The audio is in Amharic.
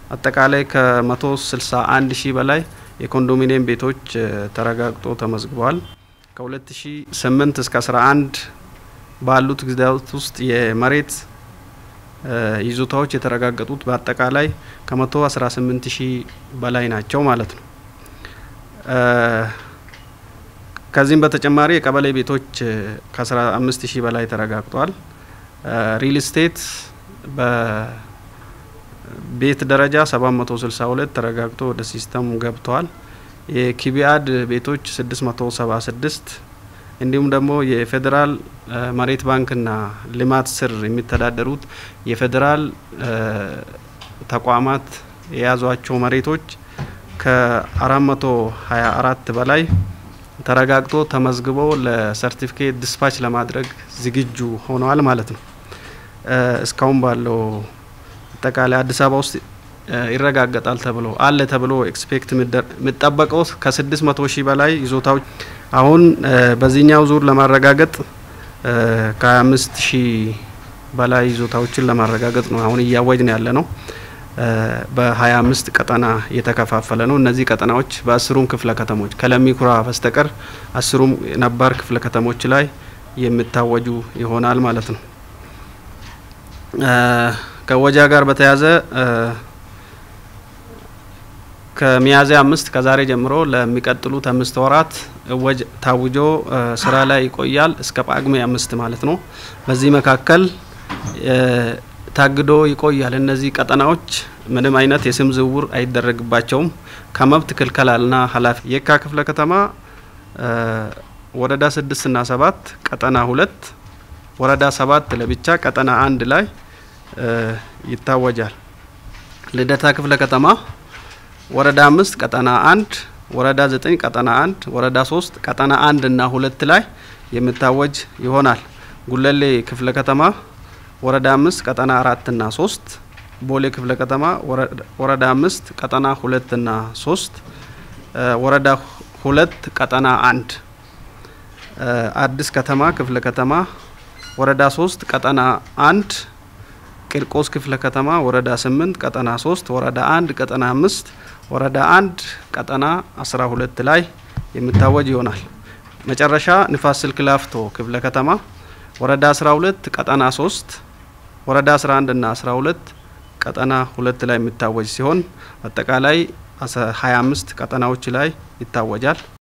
አጠቃላይ ከ161 ሺህ በላይ የኮንዶሚኒየም ቤቶች ተረጋግጦ ተመዝግበዋል። ከ2008 እስከ 11 ባሉት ጊዜያት ውስጥ የመሬት ይዞታዎች የተረጋገጡት በአጠቃላይ ከ118 ሺህ በላይ ናቸው ማለት ነው። ከዚህም በተጨማሪ የቀበሌ ቤቶች ከ15 ሺህ በላይ ተረጋግጧል። ሪል ስቴት በቤት ደረጃ 762 ተረጋግጦ ወደ ሲስተም ገብተዋል። የኪቢአድ ቤቶች 676 እንዲሁም ደግሞ የፌዴራል መሬት ባንክና ልማት ስር የሚተዳደሩት የፌዴራል ተቋማት የያዟቸው መሬቶች ከ424 በላይ ተረጋግጦ ተመዝግበው ለሰርቲፊኬት ዲስፓች ለማድረግ ዝግጁ ሆነዋል ማለት ነው። እስካሁን ባለው አጠቃላይ አዲስ አበባ ውስጥ ይረጋገጣል ተብሎ አለ ተብሎ ኤክስፔክት የሚጠበቀው ከስድስት መቶ ሺህ በላይ ይዞታዎች አሁን በዚህኛው ዙር ለማረጋገጥ ከሀያ አምስት ሺህ በላይ ይዞታዎችን ለማረጋገጥ ነው አሁን እያወጅ ነው ያለ ነው። በሀያ አምስት ቀጠና የተከፋፈለ ነው። እነዚህ ቀጠናዎች በአስሩም ክፍለ ከተሞች ከለሚኩራ በስተቀር አስሩም ነባር ክፍለ ከተሞች ላይ የሚታወጁ ይሆናል ማለት ነው። ከወጃ ጋር በተያያዘ ከሚያዝያ አምስት ከዛሬ ጀምሮ ለሚቀጥሉት አምስት ወራት እወጅ ታውጆ ስራ ላይ ይቆያል እስከ ጳጉሜ አምስት ማለት ነው። በዚህ መካከል ታግዶ ይቆያል። እነዚህ ቀጠናዎች ምንም አይነት የስም ዝውውር አይደረግባቸውም። ከመብት ክልከላና ኃላፊ የካ ክፍለ ከተማ ወረዳ ስድስት ና ሰባት ቀጠና ሁለት ወረዳ ሰባት ለብቻ ቀጠና አንድ ላይ ይታወጃል። ልደታ ክፍለ ከተማ ወረዳ አምስት ቀጠና አንድ ወረዳ ዘጠኝ ቀጠና አንድ ወረዳ ሶስት ቀጠና አንድ እና ሁለት ላይ የሚታወጅ ይሆናል። ጉለሌ ክፍለ ከተማ ወረዳ አምስት ቀጠና አራት እና ሶስት ቦሌ ክፍለ ከተማ ወረዳ አምስት ቀጠና ሁለት እና ሶስት ወረዳ ሁለት ቀጠና አንድ አዲስ ከተማ ክፍለ ከተማ ወረዳ ሶስት ቀጠና አንድ ቂርቆስ ክፍለ ከተማ ወረዳ ስምንት ቀጠና ሶስት ወረዳ አንድ ቀጠና አምስት ወረዳ አንድ ቀጠና አስራ ሁለት ላይ የሚታወጅ ይሆናል። መጨረሻ ንፋስ ስልክ ላፍቶ ክፍለ ከተማ ወረዳ አስራ ሁለት ቀጠና ሶስት ወረዳ አስራ አንድ እና አስራ ሁለት ቀጠና ሁለት ላይ የሚታወጅ ሲሆን አጠቃላይ ሀያ አምስት ቀጠናዎች ላይ ይታወጃል።